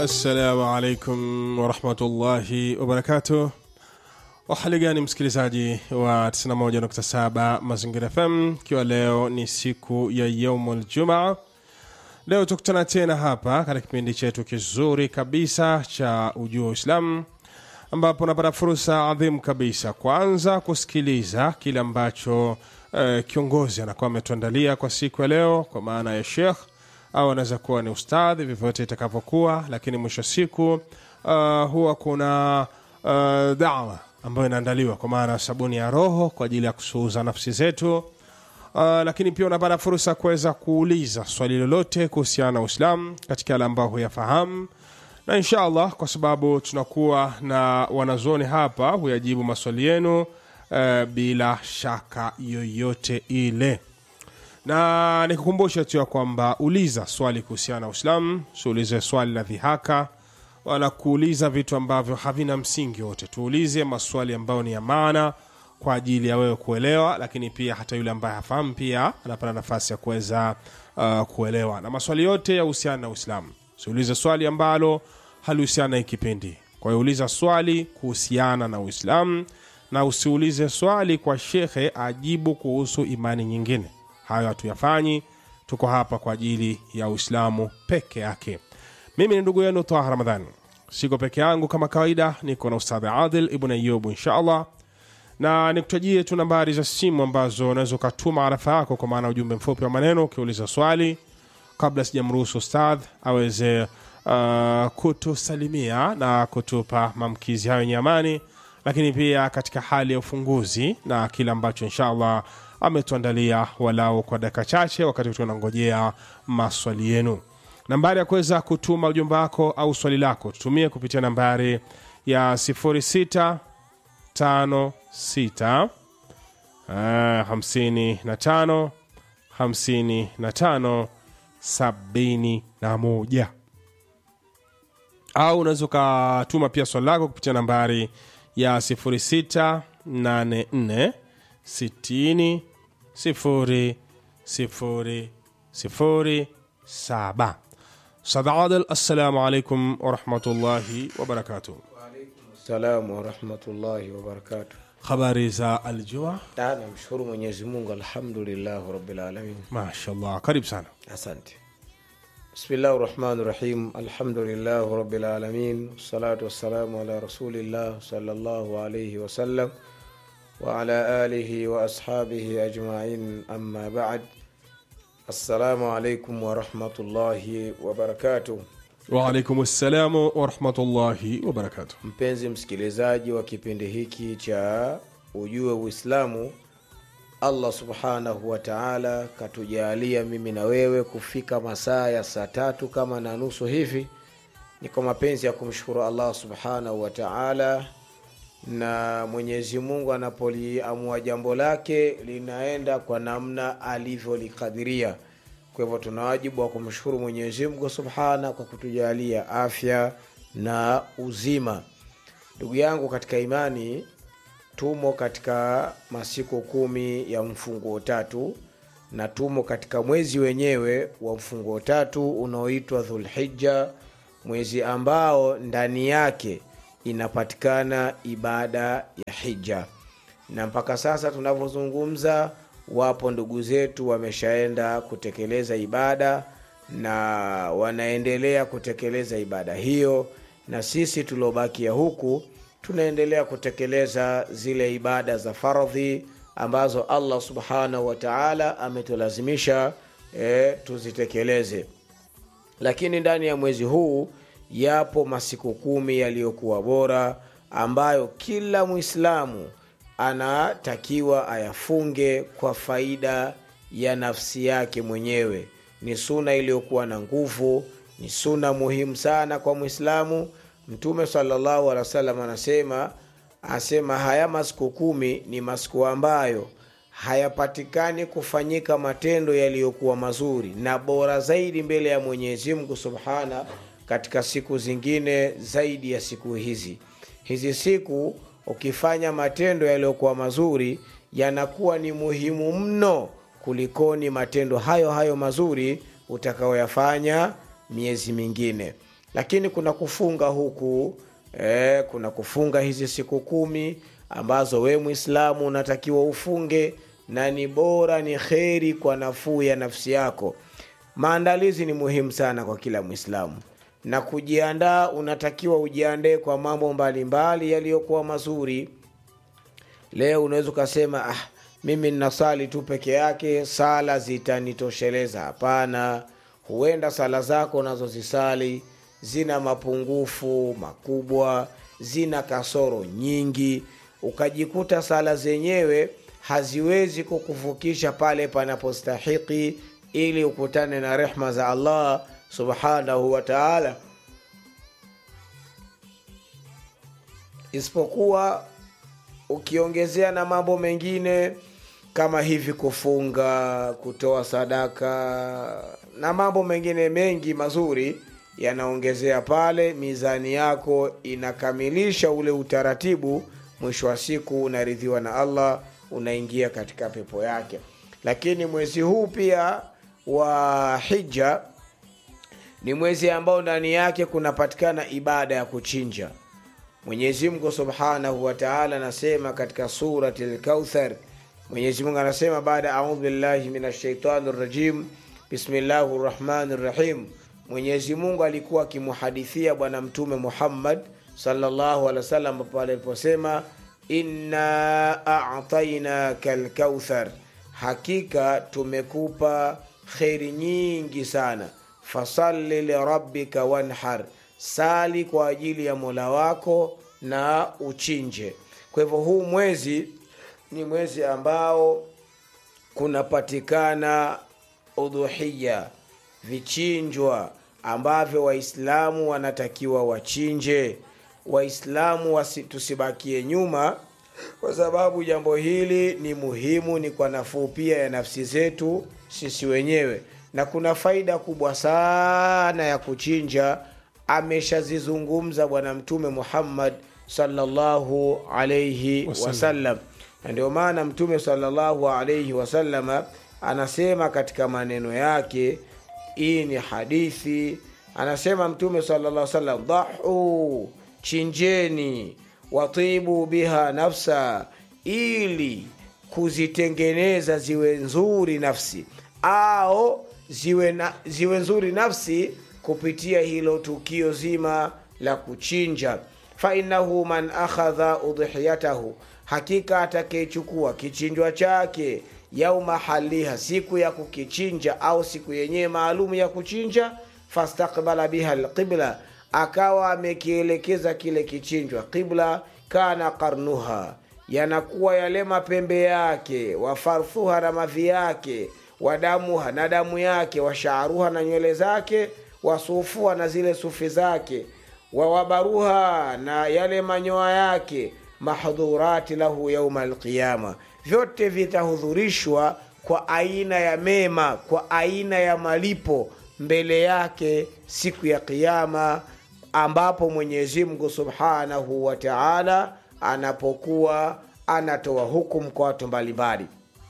Assalamu alaikum warahmatullahi wabarakatuh. Wahali gani msikilizaji wa 91.7 Mazingira FM, ikiwa leo ni siku ya yaumul jumaa. Leo tukutana tena hapa katika kipindi chetu kizuri kabisa cha Ujua Uislamu, ambapo unapata fursa adhimu kabisa, kwanza kusikiliza kile ambacho eh, kiongozi anakuwa ametuandalia kwa siku ya leo, kwa maana ya shekh au anaweza kuwa ni ustadhi, vyovyote itakavyokuwa, lakini mwisho wa siku uh, huwa kuna uh, dawa ambayo inaandaliwa kwa maana sabuni ya roho kwa ajili ya kusuuza nafsi zetu. Uh, lakini pia unapata fursa kuweza kuuliza swali lolote kuhusiana na Uislamu katika yale ambayo huyafahamu, na insha Allah kwa sababu tunakuwa na wanazuoni hapa huyajibu maswali yenu uh, bila shaka yoyote ile na nikukumbusha tu ya kwamba uliza swali kuhusiana na Uislamu, siulize swali la dhihaka wala kuuliza vitu ambavyo havina msingi wote. Tuulize maswali ambayo ni ya maana kwa ajili ya wewe kuelewa, lakini pia hata yule ambaye hafahamu pia anapata nafasi ya kuweza uh, kuelewa, na maswali yote yahusiana na Uislamu. Siulize swali ambalo halihusiana na hii kipindi. Kwa hiyo uliza swali kuhusiana na Uislamu na usiulize swali kwa shekhe ajibu kuhusu imani nyingine hayo hatuyafanyi. Tuko hapa kwa ajili ya Uislamu peke yake. Mimi ni ndugu yenu Taha Ramadhani, siko peke yangu kama kawaida, niko na Ustadhi Adil Ibn Ayubu insha allah, na nikutajie tu nambari za simu ambazo unaweza ukatuma arafa yako, kwa maana ujumbe mfupi wa maneno ukiuliza swali, kabla sijamruhusu Ustadh aweze uh, kutusalimia na kutupa maamkizi hayo yenye amani, lakini pia katika hali ya ufunguzi na kile ambacho insha allah ametuandalia walau kwa dakika chache, wakati tunangojea maswali yenu. Nambari ya kuweza kutuma ujumbe wako au swali lako tutumie kupitia nambari ya 0656 55 55 71 au unaweza ukatuma pia swali lako kupitia nambari ya 0684 sitini sifuri sifuri sifuri saba. Ustadh Adil, assalamu alaikum warahmatullahi wabarakatuh. Salamu warahmatullahi wabarakatuh. Habari za aljua? Ah, Namshukuru Mwenyezi Mungu, alhamdulillahi rabbil alamin. Mashallah, karibu sana. Asante. Bismillahi rahmani rahim. Alhamdulillahi rabbil alamin, wassalatu wassalamu ala rasulillah sallallahu alayhi wasallam wa ala alihi wa ashabihi ajmain, amma ba'd. Assalamu alaikum warahmatullahi wabarakatuh. Waalaikum assalamu warahmatullahi wabarakatuh. Mpenzi msikilizaji wa kipindi hiki cha Ujue Uislamu, Allah subhanahu wa taala katujalia mimi na wewe kufika masaa ya saa tatu kama na nusu hivi. Ni kwa mapenzi ya kumshukuru Allah subhanahu wa taala, na Mwenyezi Mungu anapoliamua jambo lake linaenda kwa namna alivyolikadiria. Kwa hivyo tuna wajibu wa kumshukuru Mwenyezi Mungu subhana kwa kutujalia afya na uzima. Ndugu yangu katika imani, tumo katika masiku kumi ya mfunguo tatu na tumo katika mwezi wenyewe wa mfunguo tatu unaoitwa Dhulhijja, mwezi ambao ndani yake inapatikana ibada ya hija, na mpaka sasa tunavyozungumza wapo ndugu zetu wameshaenda kutekeleza ibada na wanaendelea kutekeleza ibada hiyo, na sisi tuliobakia huku tunaendelea kutekeleza zile ibada za fardhi ambazo Allah subhanahu wa ta'ala ametulazimisha e, tuzitekeleze. Lakini ndani ya mwezi huu yapo masiku kumi yaliyokuwa bora ambayo kila Mwislamu anatakiwa ayafunge kwa faida ya nafsi yake mwenyewe. Ni suna iliyokuwa na nguvu, ni suna muhimu sana kwa Mwislamu. Mtume sallallahu alaihi wasallam anasema asema haya masiku kumi ni masiku ambayo hayapatikani kufanyika matendo yaliyokuwa mazuri na bora zaidi mbele ya Mwenyezi Mungu subhana katika siku zingine zaidi ya siku hizi. Hizi siku ukifanya matendo yaliyokuwa mazuri yanakuwa ni muhimu mno kulikoni matendo hayo hayo mazuri utakayoyafanya miezi mingine lakini kuna kufunga huku eh, kuna kufunga hizi siku kumi ambazo we mwislamu unatakiwa ufunge na ni bora ni kheri kwa nafuu ya nafsi yako maandalizi ni muhimu sana kwa kila mwislamu na kujiandaa unatakiwa ujiandae kwa mambo mbalimbali yaliyokuwa mazuri leo unaweza ukasema ah, mimi ninasali tu peke yake sala zitanitosheleza hapana huenda sala zako unazozisali zina mapungufu makubwa zina kasoro nyingi ukajikuta sala zenyewe haziwezi kukuvukisha pale panapostahiki ili ukutane na rehma za allah subhanahu wa taala isipokuwa ukiongezea na mambo mengine kama hivi kufunga kutoa sadaka na mambo mengine mengi mazuri yanaongezea pale mizani yako inakamilisha ule utaratibu mwisho wa siku unaridhiwa na allah unaingia katika pepo yake lakini mwezi huu pia wa hija ni mwezi ambao ndani yake kunapatikana ibada ya kuchinja mwenyezi mungu subhanahu wataala anasema katika surati lkauthar mwenyezi mungu anasema baada audhu billahi min ashaitani rajim bismillahi rrahmani rrahim mwenyezi mungu alikuwa akimuhadithia bwana mtume muhammad salllahu alehi wasallam pale aliposema inna atainaka lkauthar hakika tumekupa kheri nyingi sana fasalli lirabbika wanhar sali kwa ajili ya mola wako na uchinje kwa hivyo huu mwezi ni mwezi ambao kunapatikana udhuhiya vichinjwa ambavyo waislamu wanatakiwa wachinje waislamu tusibakie nyuma kwa sababu jambo hili ni muhimu ni kwa nafuu pia ya nafsi zetu sisi wenyewe na kuna faida kubwa sana ya kuchinja ameshazizungumza bwana mtume muhammad salllahu alaihi wasallam na ndio maana mtume salllahu alaihi wasalama anasema katika maneno yake hii ni hadithi anasema mtume salllah salam dhahu chinjeni watibu biha nafsa ili kuzitengeneza ziwe nzuri nafsi au ziwe, na, ziwe nzuri nafsi kupitia hilo tukio zima la kuchinja fainahu man akhadha udhiyatahu hakika atakayechukua kichinjwa chake yauma haliha siku ya kukichinja au siku yenyewe maalum ya kuchinja fastakbala biha lqibla akawa amekielekeza kile kichinjwa qibla kana karnuha yanakuwa yale mapembe yake wafarthuha na mavi yake wadamuha na damu yake washaaruha na nywele zake wasufuha na zile sufi zake wawabaruha na yale manyoa yake mahdhurati lahu yauma alqiyama vyote vitahudhurishwa kwa aina ya mema kwa aina ya malipo mbele yake siku ya qiama ambapo mwenyezi mungu subhanahu wa taala anapokuwa anatoa hukumu kwa watu mbalimbali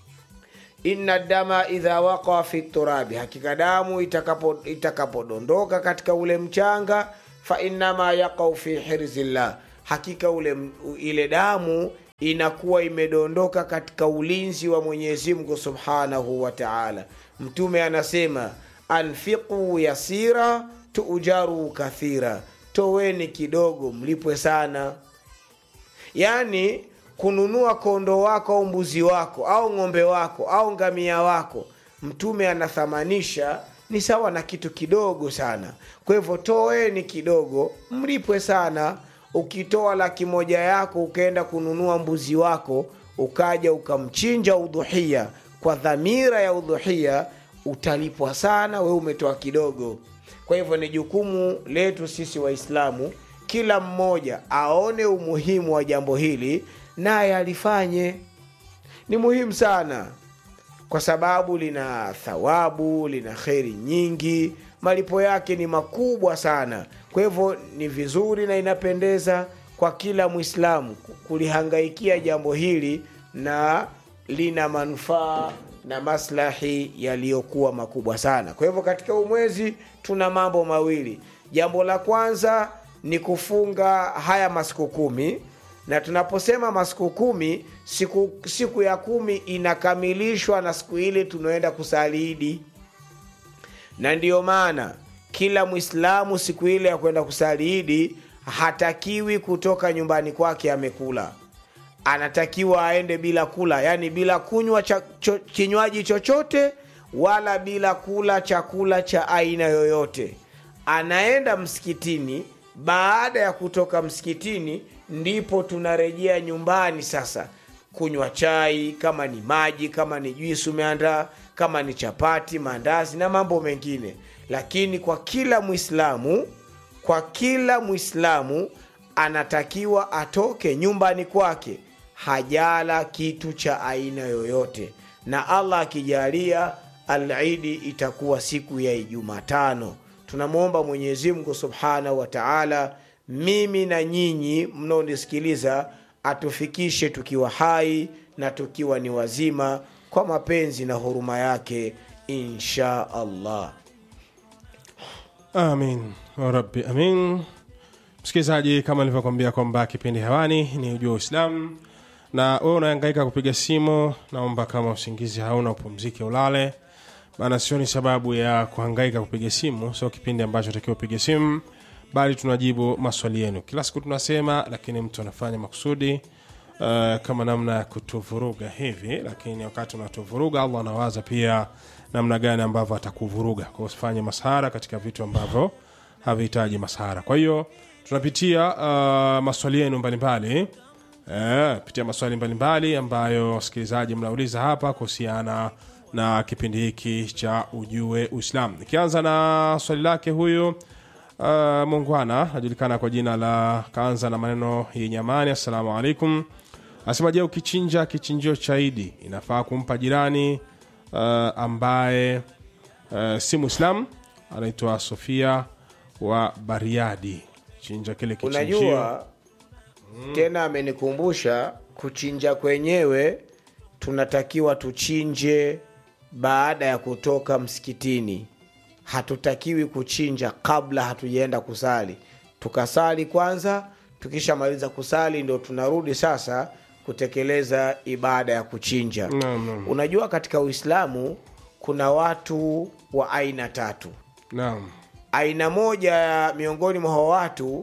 inna dama idha waqa fi turabi hakika damu itakapodondoka itakapo katika ule mchanga fainama yaqau fi hirzillah hakika ule ile damu inakuwa imedondoka katika ulinzi wa mwenyezi mungu subhanahu wa taala mtume anasema anfiqu yasira tuujaru kathira toweni kidogo mlipwe sana yaani kununua kondo wako au mbuzi wako au ng'ombe wako au ngamia wako mtume anathamanisha ni sawa na kitu kidogo sana kwa hivyo toeni kidogo mlipwe sana ukitoa laki moja yako ukaenda kununua mbuzi wako ukaja ukamchinja udhuhia kwa dhamira ya udhuhia utalipwa sana we umetoa kidogo kwa hivyo ni jukumu letu sisi waislamu kila mmoja aone umuhimu wa jambo hili naye alifanye ni muhimu sana kwa sababu lina thawabu lina kheri nyingi malipo yake ni makubwa sana kwa hivyo ni vizuri na inapendeza kwa kila mwislamu kulihangaikia jambo hili na lina manufaa na maslahi yaliyokuwa makubwa sana kwa hivyo katika umwezi tuna mambo mawili jambo la kwanza ni kufunga haya masiku kumi na tunaposema masiku kumi siku, siku ya kumi inakamilishwa na siku ile tunaenda kusali idi na ndiyo maana kila mwislamu siku ile ya kwenda kusali idi hatakiwi kutoka nyumbani kwake amekula anatakiwa aende bila kula yani bila kunywa cha, cho, kinywaji chochote wala bila kula chakula cha aina yoyote anaenda msikitini baada ya kutoka msikitini ndipo tunarejea nyumbani sasa kunywa chai kama ni maji kama ni juisi umeandaa kama ni chapati maandazi na mambo mengine lakini kwa kila mwislamu kwa kila mwislamu anatakiwa atoke nyumbani kwake hajala kitu cha aina yoyote na allah akijalia alidi itakuwa siku ya ijumatano tunamwomba mwenyezimngu subhanahu wa taala mimi na nyinyi mnaonisikiliza atufikishe tukiwa hai na tukiwa ni wazima kwa mapenzi na huruma yake insha allah amin rabbi amin msikilizaji kama nilivyokwambia kwamba kipindi hewani ni ujua uislamu na wewe unaangaika kupiga simu naomba kama usingizi hauna upumzike ulale maana sioni sababu ya kuhangaika kupiga simu sio kipindi ambacho takiwa upige simu bali tunajibu maswali yenu kila siku tunasema lakini mtu anafanya makusudi uh, kama namna ya kutuvuruga hivi lakini wakati unatuvuruga allah anawaza pia namna gani ambavyo atakuvuruga kwa usifanye masahara katika vitu ambavyo havihitaji masahara kwa hiyo tunapitia uh, maswali yenu mbalimbali Eh, pitia maswali mbalimbali ambayo wasikilizaji mnauliza hapa kuhusiana na kipindi hiki cha ujue uislam nikianza na swali lake huyu uh, mungwana anajulikana kwa jina la kaanza na maneno yenye amani assalamu alaikum anasema je ukichinja kichinjio cha idi inafaa kumpa jirani uh, ambaye uh, si muislam anaitwa sofia wa bariadi chinja kile kichinjio unajua tena amenikumbusha kuchinja kwenyewe tunatakiwa tuchinje baada ya kutoka msikitini hatutakiwi kuchinja kabla hatujaenda kusali tukasali kwanza tukishamaliza kusali ndo tunarudi sasa kutekeleza ibada ya kuchinja Naam, naam. unajua katika uislamu kuna watu wa aina tatu naam aina moja ya miongoni mwa hao watu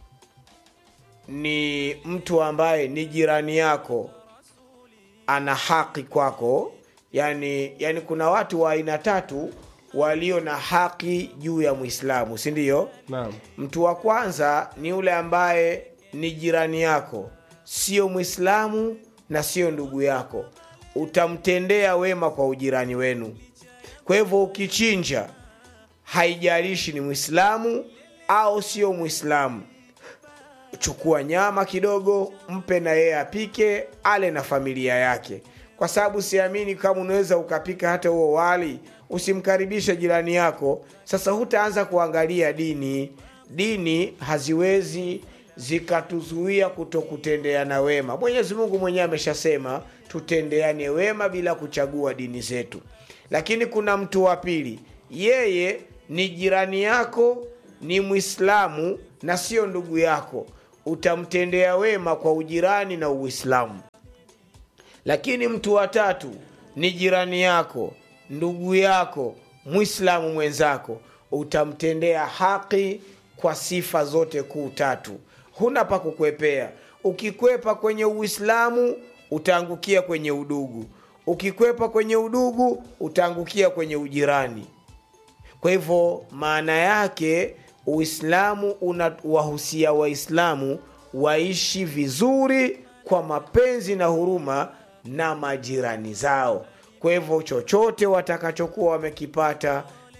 ni mtu ambaye ni jirani yako ana haki kwako yani, yani kuna watu wa aina tatu walio na haki juu ya mwislamu si ndio naam mtu wa kwanza ni yule ambaye ni jirani yako sio mwislamu na sio ndugu yako utamtendea wema kwa ujirani wenu kwa hivyo ukichinja haijalishi ni mwislamu au sio mwislamu chukua nyama kidogo mpe na yeye apike ale na familia yake kwa sababu siamini kama unaweza ukapika hata huo wali usimkaribishe jirani yako sasa hutaanza kuangalia dini dini haziwezi zikatuzuia kutokutendeana wema mwenyezi mungu mwenyewe ameshasema tutendeane wema bila kuchagua dini zetu lakini kuna mtu wa pili yeye ni jirani yako ni mwislamu na sio ndugu yako utamtendea wema kwa ujirani na uislamu lakini mtu wa tatu ni jirani yako ndugu yako mwislamu mwenzako utamtendea haki kwa sifa zote kuu tatu huna pa kukwepea ukikwepa kwenye uislamu utaangukia kwenye udugu ukikwepa kwenye udugu utaangukia kwenye ujirani kwa hivyo maana yake uislamu unawahusia waislamu waishi vizuri kwa mapenzi na huruma na majirani zao kwa hivyo chochote watakachokuwa wamekipata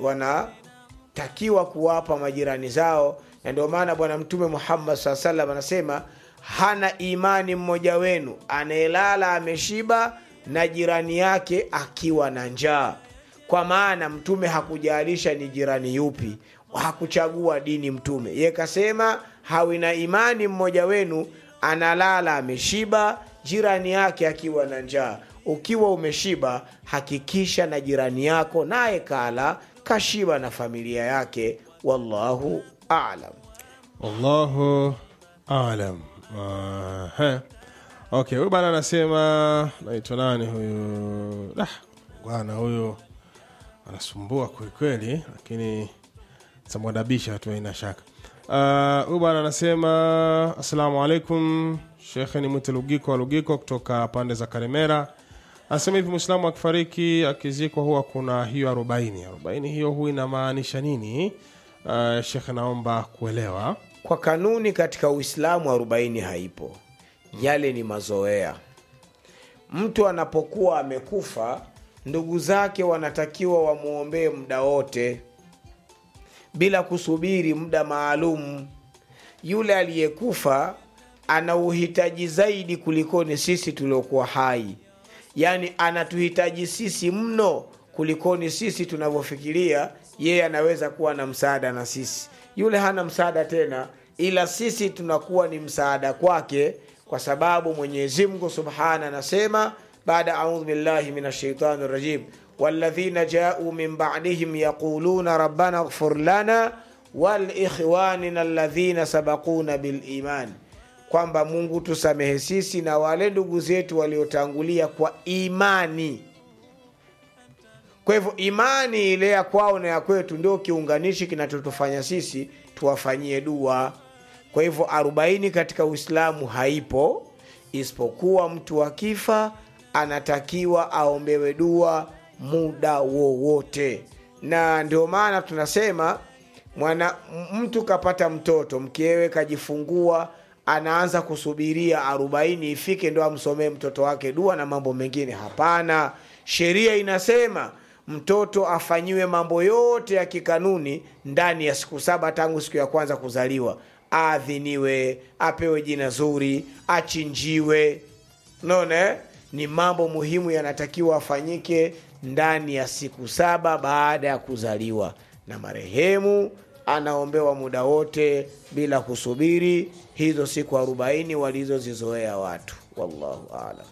wanatakiwa kuwapa majirani zao na ndio maana bwana mtume muhammad saa salam anasema hana imani mmoja wenu anayelala ameshiba na jirani yake akiwa na njaa kwa maana mtume hakujalisha ni jirani yupi hakuchagua dini mtume ye kasema hawi na imani mmoja wenu analala ameshiba jirani yake akiwa na njaa ukiwa umeshiba hakikisha na jirani yako naye kala kashiba na familia yake wallahu alam wallahu alam Aha. okay huyu bana anasema naitwa nani huyu ah, bwana huyu anasumbua kwelikweli lakini tamwadabisha tu aina shaka Ah, huyu bwana anasema assalamu alaikum shekhe ni mwite lugiko wa lugiko kutoka pande za karemera anasema hivi mwislamu akifariki akizikwa huwa kuna hiyo arobaini arobaini hiyo huwa inamaanisha nini uh, shekhe naomba kuelewa kwa kanuni katika uislamu arobaini haipo yale ni mazoea mtu anapokuwa amekufa ndugu zake wanatakiwa wamwombee muda wote bila kusubiri muda maalum yule aliyekufa ana uhitaji zaidi kulikoni sisi tuliokuwa hai yaani anatuhitaji sisi mno kulikoni sisi tunavyofikiria yeye anaweza kuwa na msaada na sisi yule hana msaada tena ila sisi tunakuwa ni msaada kwake kwa sababu mwenyezi mungu subhana anasema baada audhu billahi min ashaitani rajim والذين جاءوا من بعدهم يقولون ربنا اغفر لنا walikhwanina alladhina sabakuna biliman kwamba mungu tusamehe sisi na wale ndugu zetu waliotangulia kwa imani kwa hivyo imani ile ya kwao na ya kwetu ndio kiunganishi kinachotufanya sisi tuwafanyie dua kwa hivyo arobaini katika uislamu haipo isipokuwa mtu akifa anatakiwa aombewe dua muda wowote na ndio maana tunasema mwana mtu kapata mtoto mkewe kajifungua anaanza kusubiria arobaini ifike ndo amsomee mtoto wake dua na mambo mengine hapana sheria inasema mtoto afanyiwe mambo yote ya kikanuni ndani ya siku saba tangu siku ya kwanza kuzaliwa aadhiniwe apewe jina zuri achinjiwe naona eh? ni mambo muhimu yanatakiwa afanyike ndani ya siku saba baada ya kuzaliwa na marehemu anaombewa muda wote bila kusubiri hizo siku arobaini walizozizoea watu wallahu alam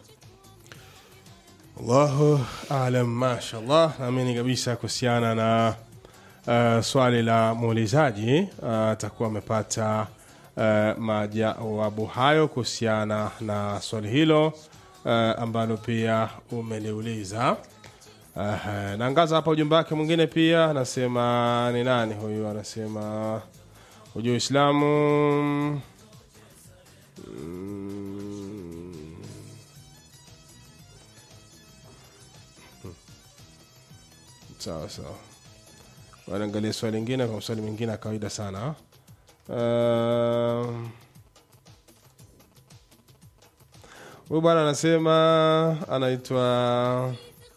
allahu alam mashallah naamini kabisa kuhusiana na uh, swali la muulizaji atakuwa uh, amepata uh, majawabu hayo kuhusiana na swali hilo uh, ambalo pia umeliuliza uh, naangaza hapa ujumbe wake mwingine pia anasema ni nani huyu anasema ujua uislamu mm, sawa sawa wanaangalia swali lingine kwa swali mingine ya kawaida sana Um, huyu bwana anasema anaitwa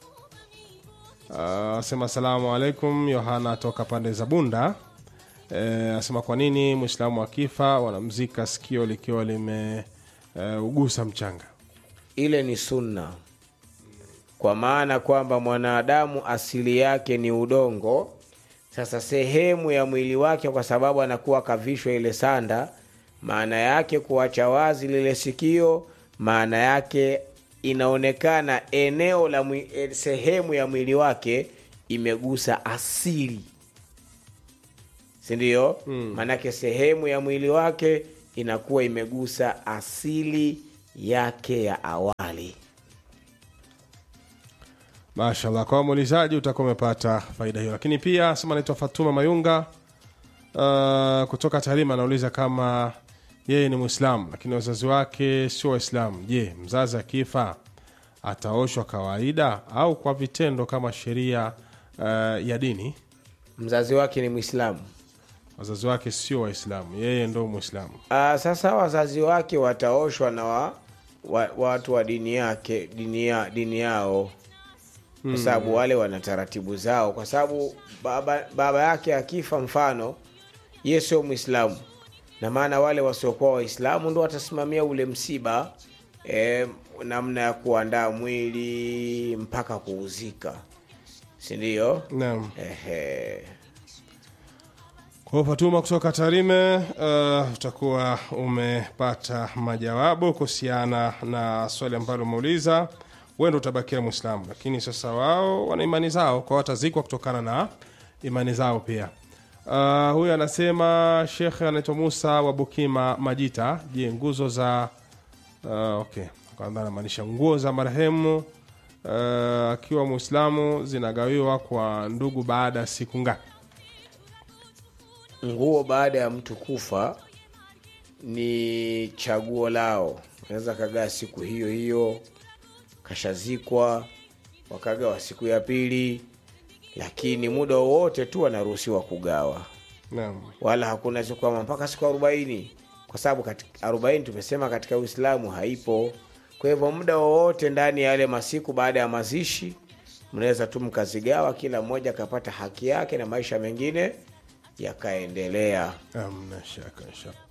asema asalamu alaikum yohana toka pande za bunda anasema e, kwa nini mwislamu akifa wanamzika sikio likiwa limeugusa e, mchanga ile ni sunna kwa maana kwamba mwanadamu asili yake ni udongo sasa sehemu ya mwili wake kwa sababu anakuwa kavishwa ile sanda maana yake kuacha wazi lile sikio maana yake inaonekana eneo la mwi, sehemu ya mwili wake imegusa asili sindio mm. maanake sehemu ya mwili wake inakuwa imegusa asili yake ya awali mashallah kwa muulizaji utakuwa umepata faida hiyo lakini pia sema naitwa fatuma mayunga uh, kutoka taarima anauliza kama yeye ni mwislamu lakini wazazi wake sio waislamu je mzazi akifa ataoshwa kawaida au kwa vitendo kama sheria uh, ya dini mzazi wake ni mwislamu wazazi wake sio waislamu yeye ndo mwislamu uh, sasa wazazi wake wataoshwa na wa, wa, watu wa dini yake dini, ya, dini yao kwa sababu wale wana taratibu zao kwa sababu baba, baba yake akifa mfano ye sio mwislamu na maana wale wasiokuwa waislamu ndo watasimamia ule msiba e, namna ya kuandaa mwili mpaka kuuzika sindio naam Ehe. kwa hiyo fatuma kutoka tarime uh, utakuwa umepata majawabu kuhusiana na swali ambalo umeuliza wendo utabakia mwislamu lakini sasa wao wana imani zao kwa watazikwa kutokana na imani zao pia Uh, huyu anasema shekhe anaitwa Musa wa Bukima Majita. Je, nguzo za uh, okay, kwanza anamaanisha nguo za marehemu uh, akiwa Muislamu zinagawiwa kwa ndugu baada ya siku ngapi? nguo baada ya mtu kufa ni chaguo lao unaweza kagaa siku hiyo hiyo kashazikwa wakagawa siku ya pili lakini muda wowote tu wanaruhusiwa kugawa Naam. wala hakuna siku kwamba mpaka siku arobaini kwa sababu katika arobaini tumesema katika uislamu haipo kwa hivyo muda wowote ndani ya yale masiku baada ya mazishi mnaweza tu mkazigawa kila mmoja akapata haki yake na maisha mengine yakaendelea Amna shaka inshallah.